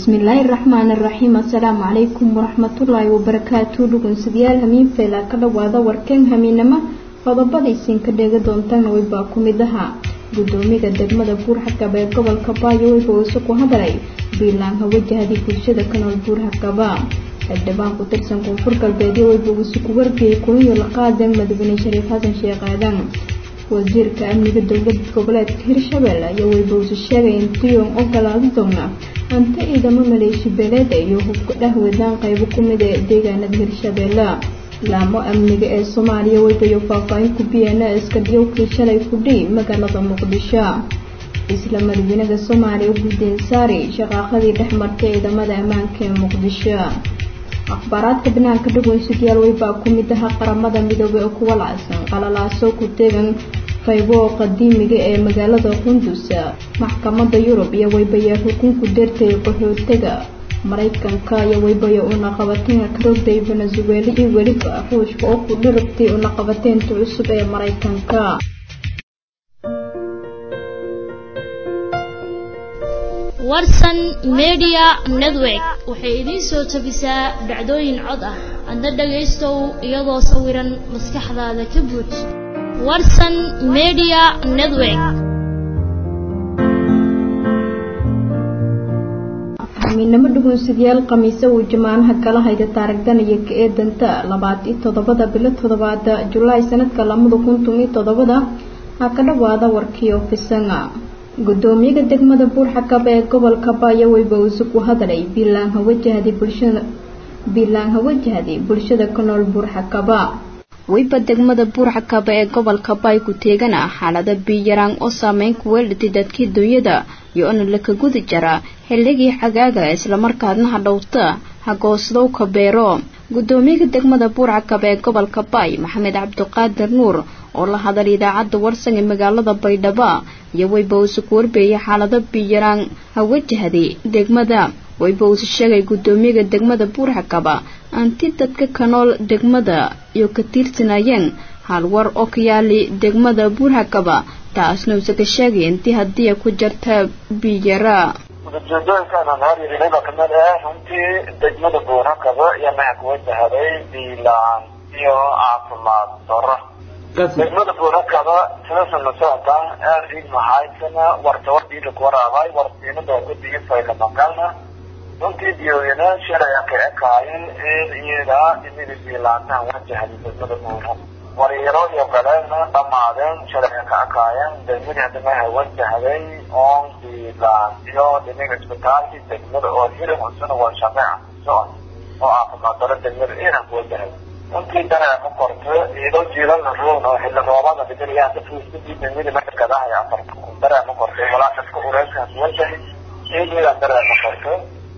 bismillaahi raxmaan raxiim assalaamu calaykum waraxmatullaahi wabarakaatu dhugunsidayaal hamiin feela ka dhawaada warkeen hamiinamo qodobadaysiin ka dheega doontaan weybaa ku mid ahaa gudoomiga degmada buurxakaba ee gobolka baayo weyba uuse ku hadalay biilaan hawajahadii bulshada ka nool buurxakaba xildhibaan ku tirsan koonfur galbeedyo weyba uuse ku wargeeyay kuliyo la qaadeen madaxweyne shariif xasan sheekh aadan wasiirka amniga dowlada goboleedka hirshabelle ayaa weyba uuse sheegay in tiyon ogolaadi doona hanti ciidamo maleeshi beeleeda iyo hubka dhahwadaan qaybo ku mid ee deegaanada hirshabelle laamo amniga ee soomaaliya weybayo faahfaahin ku biyeena iska dhiyowkii shalay kudhi magaalada muqdisho isla madaxweynaha soomaaliya guddeen saari shaqaaqadii dhex martay ciidamada ammaanka ee muqdisho akhbaaraadka banaanka dhagweynsudyaal weybaa ku mid aha qaramada midoobay oo kuwa lacsan qalalaaso ku tegan qaybo qadiimiga ee magaalada qundus maxkamada yurub iyo weybayaa xukunku deertay qaxootiga maraykanka iyo weybayo unaqabateynka karogday venezuela iyo weliba ruushka oo ku dhirabtay unaqabateynta cusub ee maraykanka warsan media network waxay idiin soo tabisaa dhacdooyin cod ah adna dhagaystow iyadoo sawiran maskaxdaada ka buuj warsan media network hamiinamo dhugunsidayaal khamiise uu jamaanaha kala hayda taarigdanaya ka ee danta labaad iyo toddobada bilo toddobaad julaay sanadka lamada kun tun iyo toddobada ha ka dhawaada warkii ofisanga gudoomiyaha degmada buurxakaba ee gobolka baayo weyba uuse ku hadalay biilaan hawajahdi bulshada biilaan hawajahdi bulshada ka nool buurxakaba weyba degmada buurxakaba ee gobolka baay ku teegana xaalada biyaraan oo saameyn ku weelatay dadkii dunyada iyo ona laka gudi jara xilligii xagaaga islamarkaadna hadhowta hagoosdowka beero gudoomiyaha degmada buurxakaba ee gobolka baay maxamed cabdiqaadir nuur oo la hadal idaacadda warsan ee magaalada baydhabo iyo weyba uuse ku warbeeyay xaalado biyaraan hawajahday degmada weyba uuse sheegay gudoomiyaha degmada buurxakaba anti dadka ka nool degmada iyo ka tiirsanayeen halwar oo ka yaali degmada buurxakaba taasna uuse ka sheegay intii haddii ku jarta biyara ujeedooyinkaan horyaiba kamid ah runtii degmada buurxakaba iyo maxaa ku wajahaday biilaan iyo caafimaad daro degmada buurakaba sidasa la socota aad ciid maxaaysana warta wardiida ku waraabay wardiinada gudiga faylamangalna runtii biyoyana shalay ka ekaayeen eed iyada inida biilaantahan wajahday degmada buurak waryaro iyo galeedna dhamaadeen shalay ka ekaayeen degmadii hadamaha wajahday oon biilaan iyo dhinaga isbitaalkii degmada oo hirin cusuna waa shameeca socod oo caafimaad daro degmada iran ku wajahay runtii dareer ma korto iyadoo jiilana roon oo xilli roobada dhiganayaa dadkiisdii degmada markadahay afarta dareer ma korto walaa dadka ureyskaas wajahay iyadoodan dareer ma korto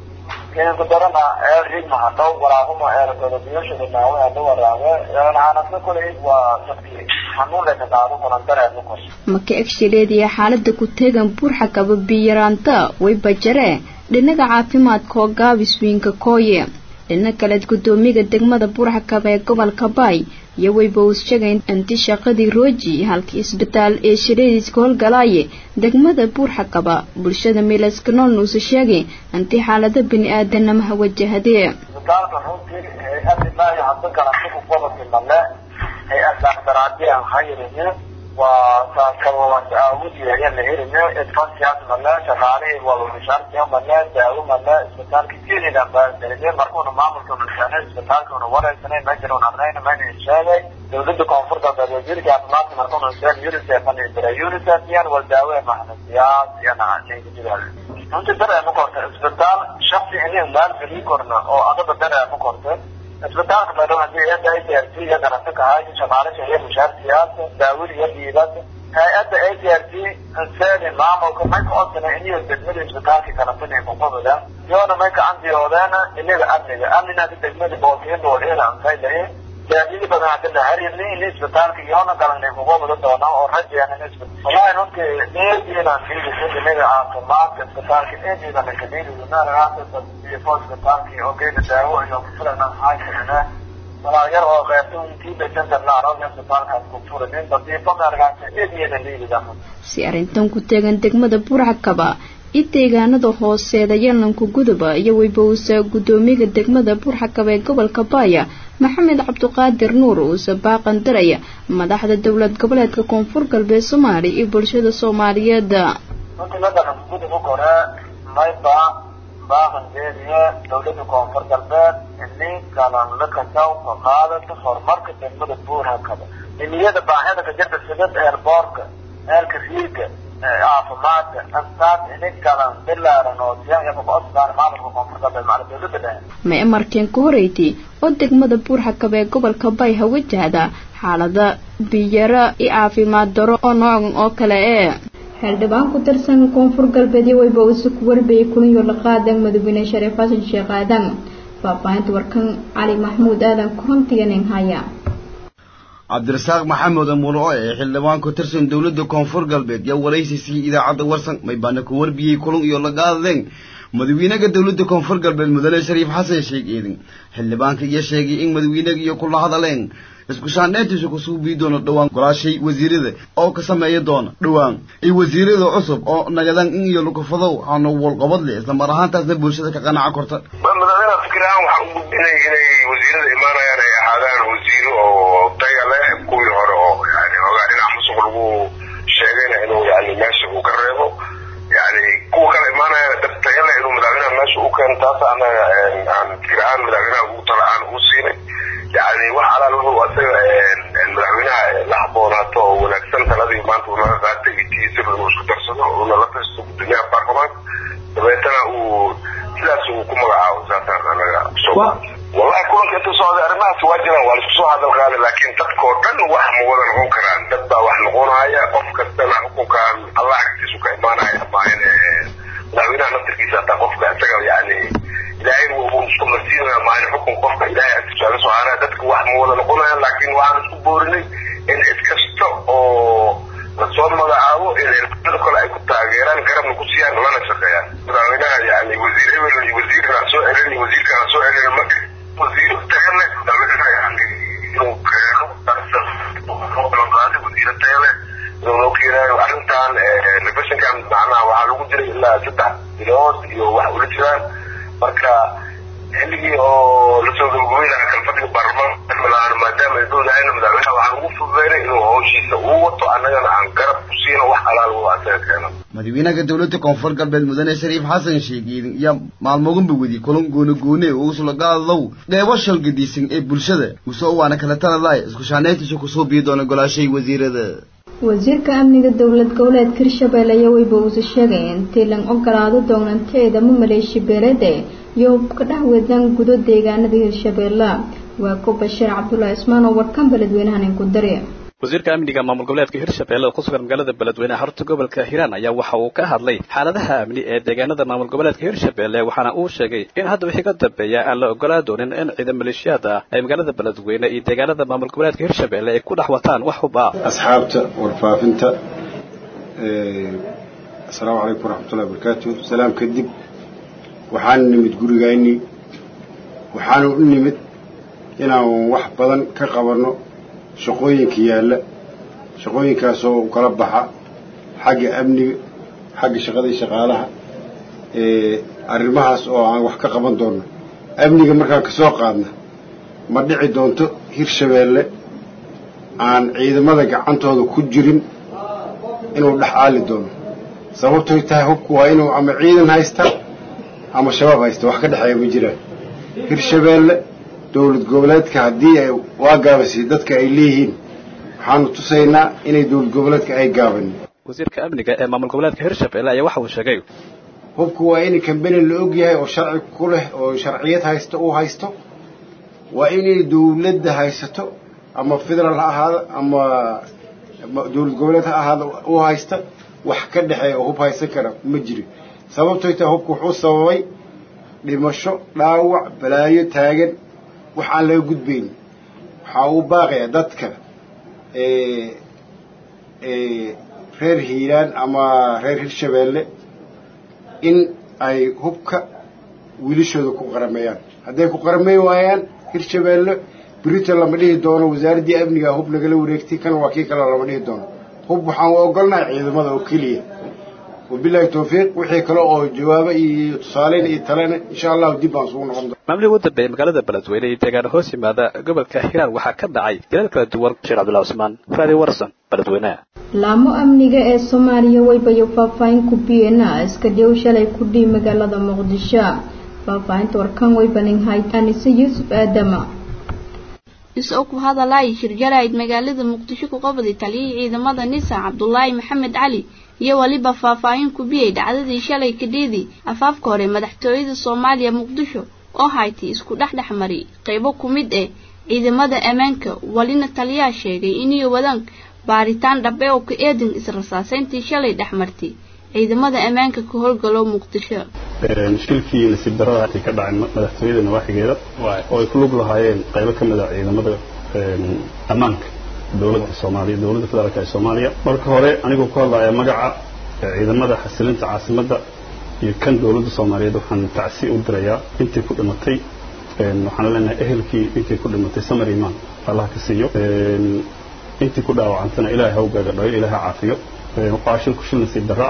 ku darana eer ridma hadhow waraabama eer godobiyasha dhinaawe hadho waraabe aanasna kuley waa dadkii xanuun leka qaado kunan dareer ma korto maka egshileediya xaalada ku teegan buurxakaba biyaraanta way bajaree dhinaga caafimaadka oo gaabiswiinka kooye dhina kaleed gudoomiyaha degmada buurxakaba ee gobolka baay iyo weyba uus sheegay inti shaqadii rooji halkii isbitaal ee shiradiiska howlgalaaye degmada buurxakaba bulshada meelaska noolna uuse sheegay intii xaalada bini aadanamaha wajahadee isbitaalka runtii hay-adi maayo hadda garantiku gobolki male hay-ad dhaktaraadiyan hayrini waa saakabawas aawudiya la helina advansiyaas male shaqaalihii walmishaartiya male daawo male isbitaalka kelidan baadarine markuuna maamulka nushaanay isbitaalkuna wareysanay majiran arnayna mayna sheegay dawladda koonfurta wasiirka caafimaadka markuuna sheeg unicef dira unicef yan wal daawe mahnasiyaas yana ninkajidaal runtii dareema korta isbitaal shaksi inay maalgeli korna oo adaba dareema korta isbitaalka baydhabo hadii hay-adda a t r t iyo garanti kahay shaqaalasha iyo mushaartiyaas daawada iyo dhiibad hay-adda a t r t seedi maamulka may ka codsana iniyo degmada isbitaalka garantina kuqabada iyona may ka andiyoodeena inaga amniga amnina hadi degmada boolkiyadoodheeda ansaylaye gaadidi badan hadi la harini ini isbitaalka iyona galanay kuqabada doona oo rajeena wallahi runtii eediinan dhiidisa inaga caafimaadka isbitaalka eediidan kadhiidisa isbitaalki oo geeda daawo iyo kufilana haysana walaayar oo qeybta intii dhasanta laaro isbitaalkaas ku furin nadiifo meergaasa eediina dhiidida si arrintan ku teegan degmada buurxakaba i deegaanada hooseeda yalanka guduba iyo weybowsa guddoomiyaha degmada buurxakab ee gobolka baaya maxamed cabdiqaadir nuur uuse baaqan daraya madaxda dowlad goboleedka koonfur galbeed soomaaliya iyo bulshada soomaaliyeed runtii madaxa gudub hore mayba baaqan jeediye dowlada koonfur galbeed ini galan la kasaw ka qaadata horumarka degmada buurhakaba nimiyada baahida ka jirta sida eerboorka eelka riiga caafimaadka astaas ini galan bilaaran oo siyaaya kuosbaan maamulka koonfur galbeed macala dowlada dhexe ma markeen ka horeydii oo degmada buurxakab ee gobolka bayha wajahda xaalada biyara iyo caafimaad daro oo noocan oo kale ee xildhibaan ku tirsan koonfur galbeed iyo weyba uuse ku warbayay kulanyo la qaadan madaxweyne shariif xasan sheekh aadan faahfaahinta warkan cali maxmuud aadan korontiganin haya cabdirasaaq maxamed amulo oo ee xildhibaan ku tirsan dowladda koonfur galbeed yaa waraysiisii idaacadda warsan maybaana ku warbiyey kulan iyo la qaadadeen madaxweynaha dowladda koonfur galbeed mudane shariif xasan sheekh eedin xildhibaanka iyo sheegay in madaxweynaga iyo kula hadaleen isku shaandheyntiisa kusuu bii doono dhowaan golaashay wasiirada oo ka sameeya doona dhowaan iyo wasiirada cusub oo nagadaan in iyo lukufadow hano walqabad leh isla mar ahaantaasna bulshada ka qanaca korta madaxweynaha fikir ahaan waxaa u gudbinay inay wasiirada imaanayaan ay ahaadaan wasiiro oo taya leh kuwii hore oo yani ogaa dhinac musuq lagu sheegayna inuu yani meesha uu ka reebo yani kuwa kale imaanayana dad taya leh inuu madaxweynaha meesha u keeno taas anaga aan fikir ahaan madaxweynaha ugu tala aan ugu siinay yani wax alaal wuxuu asaga madaxweynaha la haboonaato oo wanaagsan taladii maanta uu naga qaatay itiisa uu isku darsado uuna la tashto gudoomiyaha baarlamaanka dabeetana uu sidaas uu ku magacaabo saasaan anaga soo wallahi kulanka inta socday arrimahaas waa jiraan waa laisku soo hadal qaaday laakiin dadkoo dhan wax ma wada noqon karaan dad baa wax noqonaya qof kastana xukunkan allah agtiisu ka imaanaya maahan madaxweynaha naftirkiisa hataa qofka isaga yani ilaahay wuu isku marsiinaya maalin xukun qofka ilaahay agtiisu aga soo haanaya dadka wax ma wada noqonayaan laakiin waxaan isku boorinay in cid kasta oo lasoo magacaabo in cirbada kale ay ku taageeraan garabna ku siiyaan lana shaqeeyaan madaxweynaha yani wasiir hebel iyo wasiirna soo celin iyo wasiirkana soo celin ma wasiir tagale madaxweynaha yani inuu keeno wasiiro tagale inuu noo keenaayo arrintan refeshinkan macnaha waxaa lagu jiray ilaa saddex bilood iyo wax ula jiraan marka xilligii oo lasoo gabagabeynaya kalfadhiga baarlamaanka xilmilahaan maadaama ay dowlahayna madaxweynaha waxaan ugu fududeynay inuu hawshiisa uu wato annagana aan garab ku siino wax alaal uu asaga keeno madaxweynaha dowladda koonfur galbeed mudane shariif xasan sheekh eedin iyo maalmoganba wedi kulan goone goone oo usula qaadadow qeybo shalgadiisan ee bulshada usoo waana kala taladaay isku shaandheyntiisa kusoo bii doona golaashay wasiirada wasiirka amniga dowlad goboleedka hirshabelle ayaa weyba uuse sheegay intii lan ogolaado doonanteeda ma maleeshi beelede iyo ka dhex wadaan gudo deegaanada hirshabelle waa ku bashiir cabdullaahi ismaan oo warkan beledweynahan inku dari wasiirka amniga maamul goboleedka hirshabelle oo ku sugan magaalada beledweyne xarunta gobolka hiiraan ayaa waxa uu ka hadlay xaaladaha amni ee deegaanada maamul goboleedka hirshabelle waxaana uu sheegay in hadda wixii ka dambeeya aan la ogolaa doonin in ciidan maleeshiyaad ah ay magaalada beledweyne iyo deegaanada maamul goboleedka hirshabelle ay ku dhex wataan wax hub ah asxaabta warfaafinta asalaamu calaykum waraxmatullahi wabarakaatu salaam kadib waxaan nimid gurigayni waxaanu u nimid inaan wax badan ka qabanno shaqooyinka yaalla shaqooyinkaasoo u kala baxa xagga amniga xagga shaqadii shaqaalaha arrimahaas oo aan wax ka qaban doonno amniga markaan ka soo qaadna ma dhici doonto hirshabeelle aan ciidamada gacantooda ku jirin inuu dhex aali doono sababtoy tahay hubku waa inuu ama ciidan haysta ama shabaab haysta wax ka dhexeeya ma jiraan hirshabeelle dowlad goboleedka haddii ay waa gaabisay dadka ay leeyihiin waxaanu tusaynaa inay dowlad goboleedka ay gaabanin wasiirka amniga ee maamul goboleedka hirshabelle ayaa waxa uu sheegay hubku waa in kambeni la og yahay oo sharci ku leh oo sharciyad haysto uu haysto waa inay dowladda haysato ama federaal ha ahaado ama dowlad goboleed ha ahaado uu haysta wax ka dhexeeya oo hub haysan kara ma jiro sababtoy tahay hubku wuxuu sababay dhimasho dhaawac balaayo taagan wax aan laga gudbayn waxaa uu baaqayaa dadka reer hiiraan ama reer hirshabeelle in ay hubka wiilashooda ku qarameeyaan hadday ku qarameyn waayaan hirshabeelle brito lama dhihi doono wasaaraddii amniga hub nagala wareegtay kan waa kii kale lama dhihi doono hub waxaan u ogolnahay ciidamada oo keliya wabilaahi tawfiiq wixii kale oo jawaabo iyo tusaaleyn iyo talena insha allahu dib baan isugu noqon doona maamulihii ugu dambeeyay magaalada beledweyne iyo deegaano hoos yimaada gobolka hiiraan waxaa ka dhacay dilal kala duwan sheekh cabdullahi cusmaan raadi warsan beledweynaha laamo amniga ee soomaaliya waybayo faahfaahin ku biyena iska dhow shalay ku dhii magaalada muqdisho faahfaahinta warkan waybaning hayd anise yuusuf aadama isoo ku hadalay shirjarayd magaalada muqdisho ku qabday taliyihii ciidamada nisa cabdulaahi maxamed cali iyo weliba faahfaahin ku biyey dhacdadii shalay kadheedii afaafka hore madaxtooyada soomaaliya muqdisho oo haytay isku dhexdhex mari qaybo ku mid eh ciidamada ammaanka walina taliyaa sheegay inay wadaan baaritaan dhabe oo ka eedan israsaasayntii shalay dhex martay ciidamada ammaanka ka howlgalo muqdisho shilkii nasiib darada ka dhacay madaxtooyada nawaaxigeeda oo ay ku lug lahaayeen qaybo ka mid a ciidamada ammaanka dowladda soomaaliya dowladda federaalka ee soomaaliya marka hore anigoo ku hadlaya magaca ciidamada xasilinta caasimadda iyo kan dowladda soomaaliyeed waxaan tacsi u dirayaa intii ku dhimatay waxaan leenahay ehelkii intii ku dhimatay samar imaan allah ka siiyo intii ku dhaawacantana ilaahay ha u gaagadhayo ilaahay ha caafiyo waxaa shilku shil nasiib darra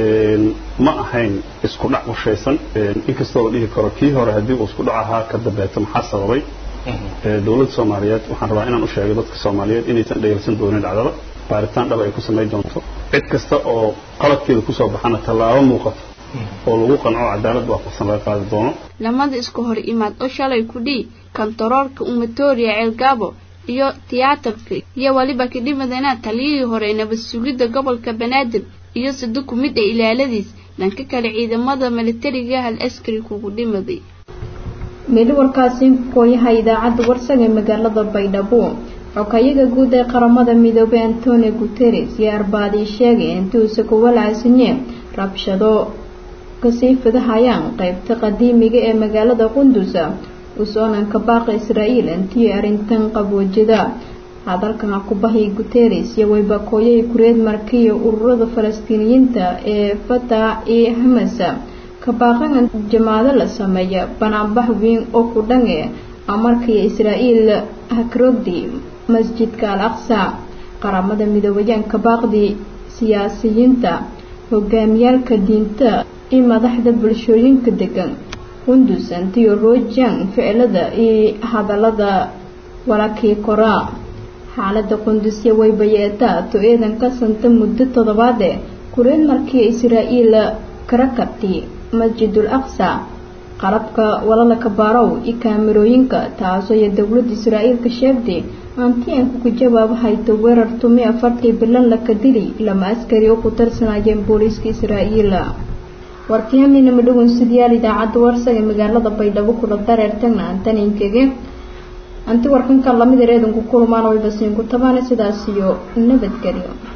ma ahayn isku dhac qorshaysan inkastoo la dhihi karo kii hore haddii uu isku dhac ahaa ka dambeeto maxaa sababay dowladda soomaaliyeed waxaan rabaa inaan u sheego dadka soomaaliyeed inaysan dhayalsan doonin dhacdada baaritaan dhab ay ku samayn doonto cid kasta oo qaladkeeda kusoo baxana tallaabo muuqato oo lagu qanco cadaalad waafaqsan laga qaadi doono lamada isku hor imaad oo shalay ku dhii kantaroorka umatoria ceelgaabo iyo tiyaatarka iyo weliba kadhimadana taliyihii hore nabad sugidda gobolka banaadir iyo sado ku mid ee ilaaladiis dhanka kale ciidamada militariga hal askari kugu dhimaday meeli warkaasi kooyaha idaacadda warsan ee magaalada baydhabo xokayaga guud ee qaramada midoobay antonio guteres iyo arbaadii sheegay intuusa ku walaasinye rabshado kasii fidahayaan qaybta qadiimiga ee magaalada qundusa usoonanka baaqa israa'iil intii arrintan qaboojida hadalkan kubahay guteres iyo waybakooyay kureed markiya ururada falastiiniyiinta ee fatah iyo hamas ka baaqan jamaado la sameeya banaanbax weyn oo ku dhange amarkii israa'iil hakrogdi masjidka al aqsa qaramada midoobayaanka baaqdi siyaasiyiinta hogaamiyaalka diinta iyo madaxda bulshooyinka degan qundus antiyo rojan ficilada iyo hadalada walakii koraa xaalada qundusya waybayeeta to eedan ka santa muddo toddobaade kureed markii israa'iil kara kartay masjidul aqsa qalabka walalaka baarow iyo kaamirooyinka taasoo iyo dowladda israa'iilka sheegtay antiyanku ku jawaabo hayto weerar tumi afartii bilan laka dili lama askari oo ku tarsanayeen booliiska israa'iil warkiyaminama madhowan sidayaal idaacadda warsan ee magaalada baydhabo kula dareertagna antaninkege anti warkanka lamid ereedanku kulmaan waybasiinku tabaane sidaas iyo nabadgelyo